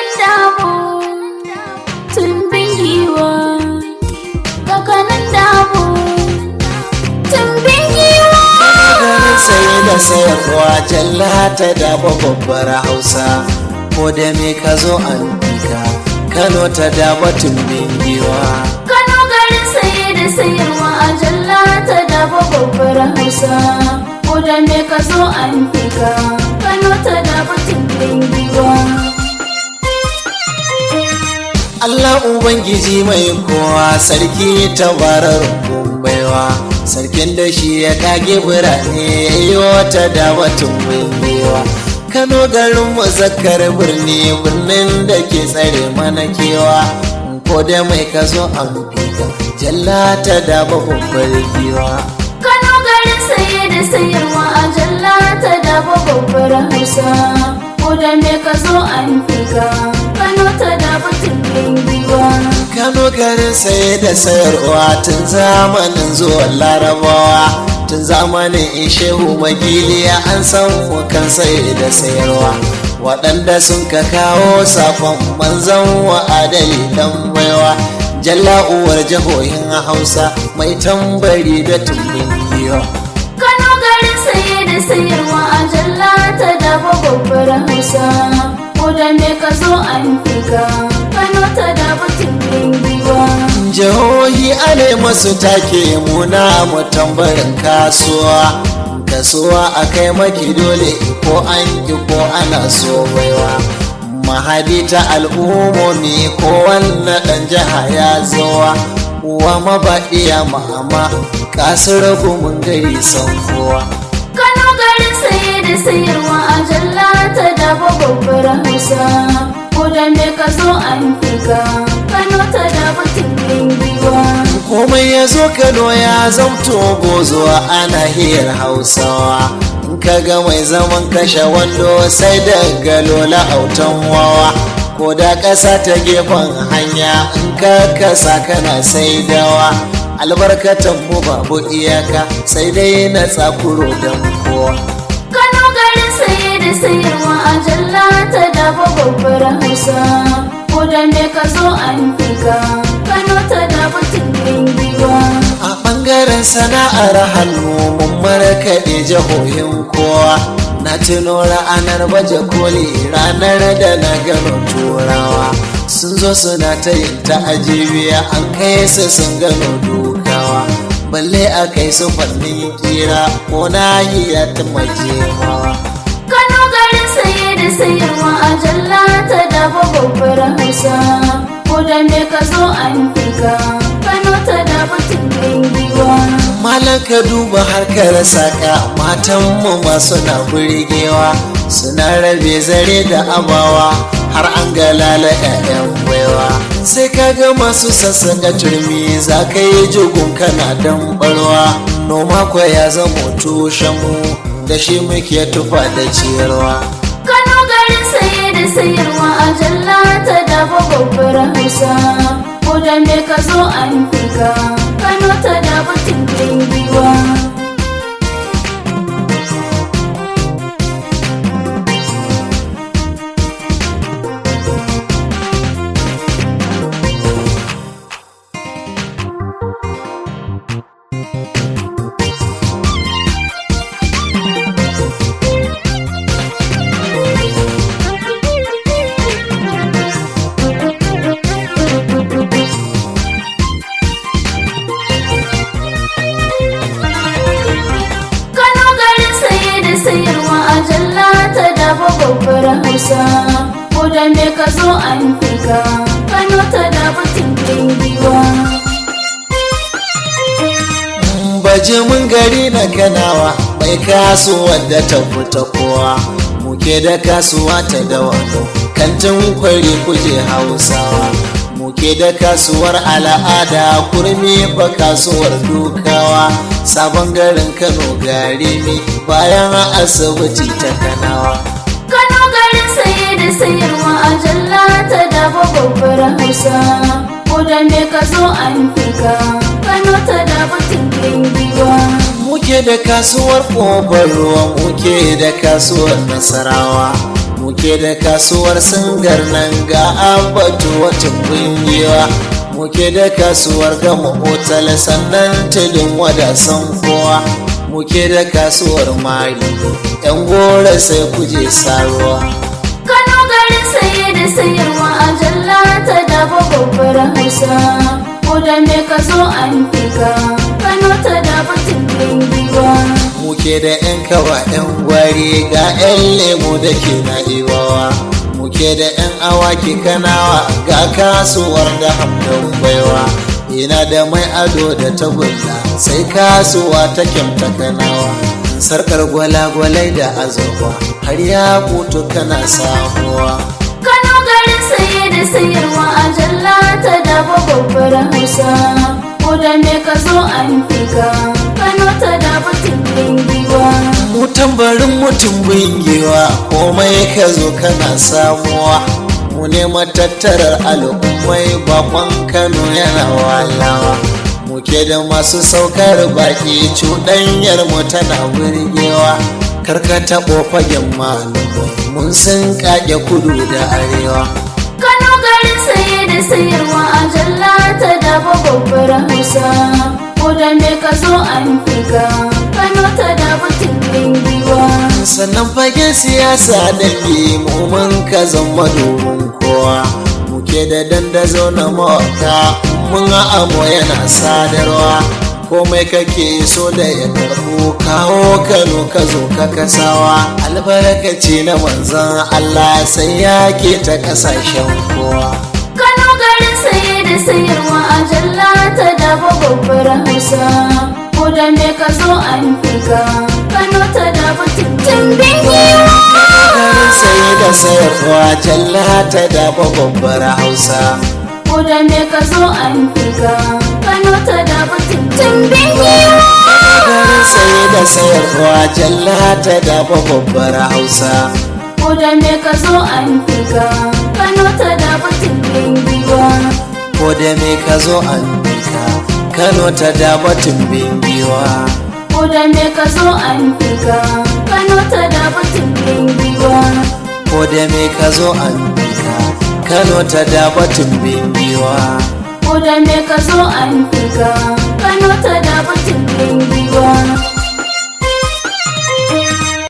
kanan damu tumbin giwa ga kanan damu tumbin giwa garin saye da sayarwa jalla ta daba babbar hausa ko da me ka zo an fika kano ta daba tumbin giwa Kano garin saye da sayarwa a jalla ta daba babbar hausa ko da me ka zo an fika Kano ta daba tumbin giwa Allah Ubangiji mai kowa sarki tabarar baiwa sarkin da shi ya kage birane ya yi wata da watan binnewa Kano garin muzakkar birni birnin da ke tsare mana kewa ko da mai ka zo an fika jalla ta da babbar giwa Kano garin saye da sayarwa a jalla ta daba babbar hausa ko da me ka zo an fika Kano ta daba tumbin giwa Kano garin saye da sayarwa tun zamanin zuwan larabawa tun zamanin shehu magiliya an san mu kan saye da sayarwa waɗanda sun ka kawo safon manzan wa adali dan baiwa jalla uwar jihohin hausa mai tambari da tumbin giwa Kano garin saye da sayarwa a jalla ta daba babbar hausa ko da me ka zo an fika Kano ta daba tumbin giwa jihohi ale masu take muna mu tambarin kasuwa kasuwa a kai maki dole ko an ki ko ana so baiwa mahadi ta al'ummomi ko wannan ɗan jiha ya zowa uwa mabaɗiya mama kasar mun gari san kowa Kano garin saye da sayarwa a jalla ta daba babbar hausa ko da me ka zo an fika Kano ta daba tumbin giwa komai ya zo kano ya zamto gozuwa ana hiyar hausawa in ka ga mai zaman kashe wando sai da galola autan wawa ko da ƙasa ta gefen hanya in ka kasa kana sai dawa albarkatan mu babu iyaka sai dai na tsakuro don kowa Kano garin saye da sayarwa a jalla ta daba babbar hausa ko da me ka zo an fika Kano ta daba tumbin giwa a ɓangaren sana'ar hannu mun markaɗe jihohin kowa na tuno ranar baje koli ranar da na gano turawa sun zo suna ta yin ta'ajibiya an kai su sun gano dukawa balle a kai su fannin kira ko nahiya ta majemawa Kano garin saye da sayarwa a jalla ta daba babbar hausa ko da me ka zo an fika Kano ta daba tumbin giwa Malam ka duba harkar saka matanmu masu na burgewa suna rabe zare da abawa har an ga lala 'ya'yan baiwa sai ka ga masu sassaka turmi za ka yi jugun kana dan barwa noma kwa ya zama tushenmu da shi muke tufa da ciyarwa Kano garin saye da sayarwa a jalla ta daba babbar hausa ko da me ka zo an fika Kano ta daba tumbin giwa Kano garin saye da sayarwa a jalla ta daba babbar hausa ko da me ka zo an fika Kano ta daba tumbin giwa baje mun gari na kanawa mai kasuwar da ta fita kowa muke da kasuwa ta dawa kantin kwari kuje hausawa muke da kasuwar al'ada kurmi fa kasuwar dukawa sabon garin kano gari ne bayan asibiti ta kanawa Kano garin saye da sayarwa a jalla ta daba babbar hausa ko da me ka zo an fika Kano ta daba tumbin giwa muke da kasuwar ƙofar ruwa muke da kasuwar nasarawa muke da kasuwar singar nan ga abatu wata kungiwa muke da kasuwar gama otal sannan tudun wadasan kowa muke da kasuwar mari yan gora sai kuje saruwa Kano garin saye da sayarwa a jalla ta dafa babbar hausa ko da me ka zo an fika Kano ta dafa tumbin giwa muke da 'yan kawa 'yan gwari ga 'yan lemu da ke na ibawa muke da 'yan awaki kanawa ga kasuwar da hamdan baiwa ina da mai ado da tagulla sai kasuwa ta kyamta kanawa sarkar gwalagwalai da azurfa har ya kutu kana samuwa Kano garin saye da sayarwa a jalla ta dafa babbar hausa ko da me ka zo an fika Kano ta dafa tumbin giwa mu tambarin mutum bingewa komai ka zo kana samuwa mu ne matattarar al'ummai bakon kano yana walawa muke da masu saukar baki cuɗanyar mu tana burgewa karka taɓo fagen malumai mun san kage kudu da arewa Kano garin saye da sayarwa a jalla ta dafa babbar hausa ko da me ka zo an fika Kano ta dafa tumbin giwa sannan fagen siyasa da mu mun ka zama domin kowa muke da dandazo na mawaka mun amo yana sadarwa komai kake so da ya karɓo kawo kano ka zo ka kasawa albarkaci na manzan allah sai ya ke ta kasashen kowa Kano garin saye da sayarwa a jalla ta dafa babbar hausa ko da me ka zo an fika Kano ta dafa tumbin giwa garin saye da sayarwa jalla ta dafa babbar hausa ko da me ka zo an fika Kano ta dafa tumbin giwa garin saye da sayarwa jalla ta dafa babbar hausa ko da me ka zo an fika Kano ta dafa tumbin giwa ko da me ka zo an bika kano ta dafa tumbin giwa ko da me ka zo an fika Kano ta dafa tumbin giwa ko da me ka zo an bika kano ta dafa tumbin giwa ko da me ka zo an fika Kano ta dafa tumbin giwa